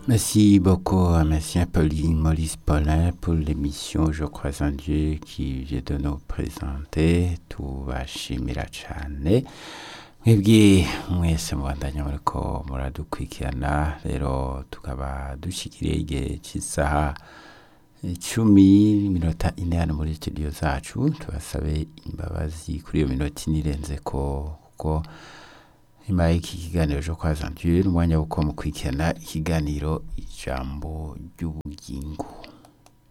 Merci beaucoup à Monsieur Pauline Maurice Paulin pour l'émission Je crois en Dieu qui vient de nous présenter tubashimira cane mwebwe mwese mubandanya muriko muradukurikirana rero tukaba dushikiriye igihe c'isaha icumi n'iminota ine hano muri studio zacu tubasabe imbabazi kuri iyo minota ine irenzeko kuko nyuma y'iki kiganiro cyo kwa Jean Dieu n'umwanya wo mukurikirana ikiganiro ijambo ry'ubugingo